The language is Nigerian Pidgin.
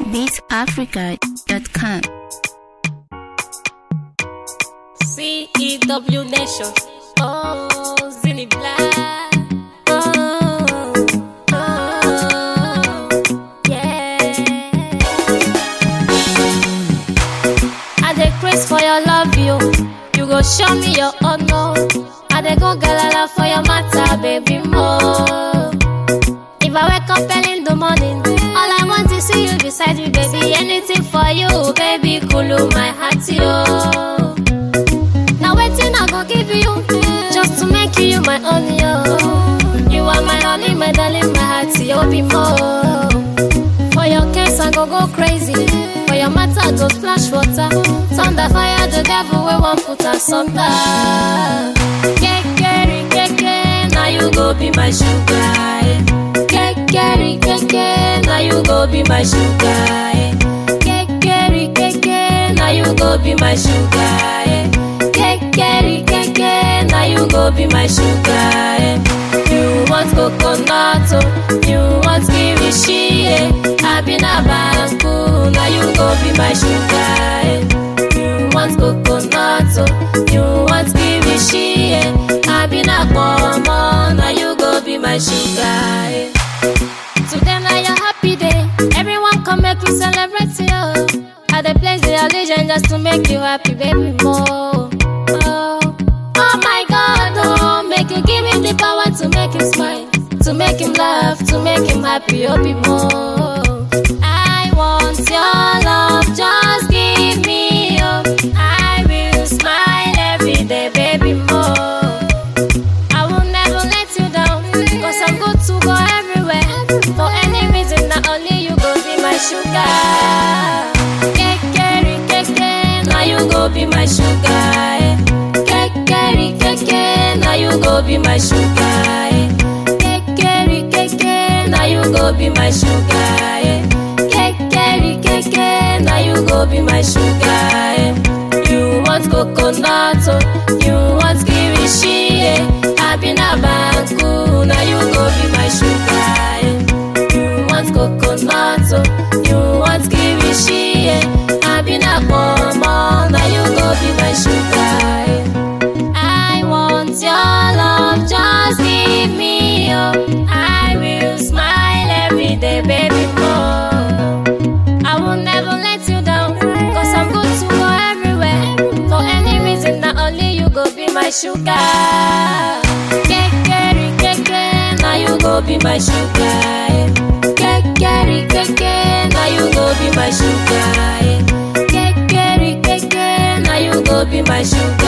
beatafrica.com. CEW Nation. Oh, Zinny Black. Oh, oh, yeah. I dey craze for your love, you. You go show me your honor. I dey go galala for your matter, baby, more. If I wake up early in the morning, all I want is see you beside me, baby. Anything for you, baby, cool my heart, yo. Now waiting, I go give you just to make you my own, yo. You are my honey, my darling, my heart, yo, be more. For your case, I go go crazy. For your matter, I go splash water. Thunder, fire, the devil, we won't put us under. Kekere, keke, now you go be my sugar. eh. Kekere, keke, now you go be my sugar. eh. Kekere, keke, now you go be my sugar. eh. Kekere, keke, now you go be my sugar. eh. You want coconut, oh, you want kirishi, eh. I be na banku, now you go be my sugar. eh. You want coconut, oh, you want kirishi, eh. I be na pomo, now you go be my sugar. eh. Today na your happy day. Everyone come make we celebrate you. At the place the allegiance just to make you happy, baby more. Oh, oh my God, oh, make you give him the power to make him smile, to make him laugh, to make him happy, oh be more. I want your love, just give me up. I will smile every day, baby more. I will never let you down. Cause I'm good to go everywhere. For any reason, not only you go be my sugar. Kekere, keke, now you go be my sugar. eh. Kekere, keke, now you go be my sugar. eh. Kekere, keke, now you go be my sugar. eh. Kekere, keke, now you go be my sugar. eh. You want coconut, oh, you want kirishi, eh. I be na banku, now you go be my sugar. eh. You want coconut, oh, you want kirishi, eh. I be na pomo, now you go be my sugar. eh. I want your love, just give me up. I will smile every day, baby, more. I will never let you down, cause I'm good to go everywhere. For any reason, not only you go be my sugar. Kekere, keke, now you go be my sugar. eh. Kekere, keke, now you go be my sugar. eh. Kekere, keke, now you go be my sugar.